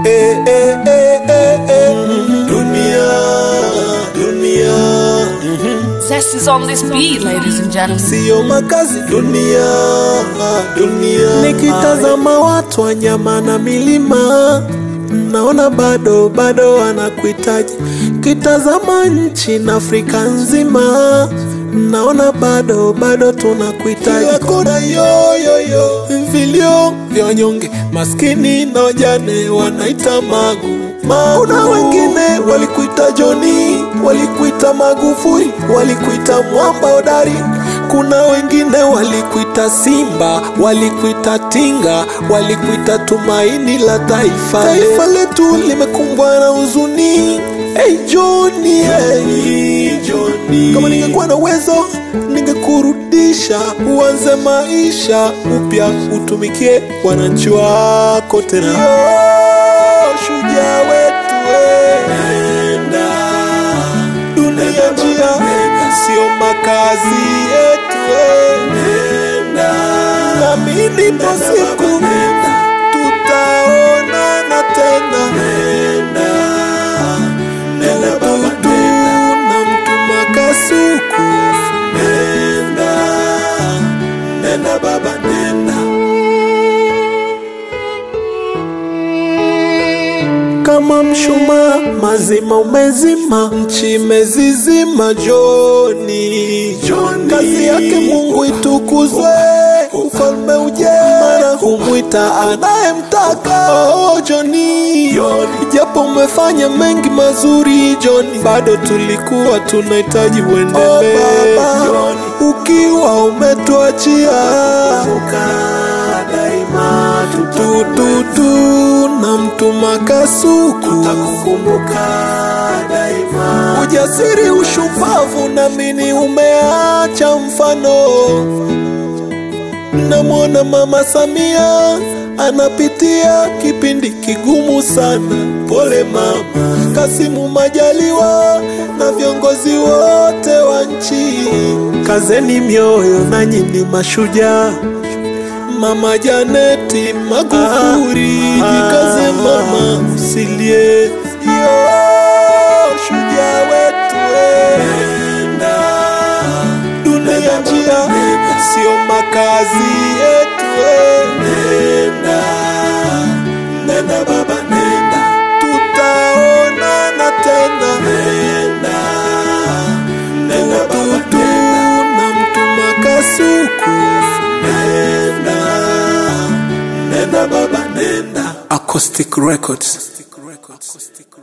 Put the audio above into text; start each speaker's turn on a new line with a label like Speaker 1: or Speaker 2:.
Speaker 1: eh, eh, eh, eh, eh. Dunia, dunia,
Speaker 2: Zest is on this beat, ladies and gentlemen.
Speaker 1: siyo makazi. Dunia, dunia. Nikitazama watu wanyama na milima naona bado bado wanakuhitaji. Kitazama nchi na Afrika nzima naona bado bado tunakuhitaji. Kila kona yoyoyo, vilio vya wanyonge, maskini na wajane wanaita magu magu. Kuna wengine walikuita Joni, walikuita Magufuli, walikuita mwamba hodari. Kuna wengine walikuita Simba, walikuita Tinga, walikuita tumaini la taifa. Taifa letu limekumbwa na huzuni. Hey Johnny, hey Johnny, kama ningekuwa na uwezo ningekurudisha uanze maisha upya, utumikie wananchi wako tena. Yo, shujaa wetu we. Nenda dunia njia, sio makazi yetu we. Nenda naamini ipo siku tutaonana tena. Nenda nenda baba, nenda na mtuma kasuku. Nenda nenda baba, nenda kama mshumaa mazima umezima, nchi imezizima. Joni, Joni, kazi yake Mungu itukuzwe, ufalme uje, maana humwita anayemtaka. Oh, Joni, japo umefanya mengi mazuri Joni, bado tulikuwa tunahitaji uendelee. Oh, ukiwa umetuachia daima tututu na mtuma kasuku tutakukumbuka daima. Ujasiri, ushupavu, namini umeacha mfano. Namwona Mama Samia anapitia kipindi kigumu sana, pole mama. Kasimu Majaliwa na viongozi wote wa nchi, kazeni mioyo, nanyi ni mashujaa. Mama Janeti Magufuli, jikaze mama, usilie. Yo, shujaa wetu we. Nenda dunia njia, sio makazi yetu we. Nenda nenda baba, nenda tutaonana tena. Nenda nenda baba, nenda na mtuma kasuku. Nenda nenda baba, nenda. Acoustic Records.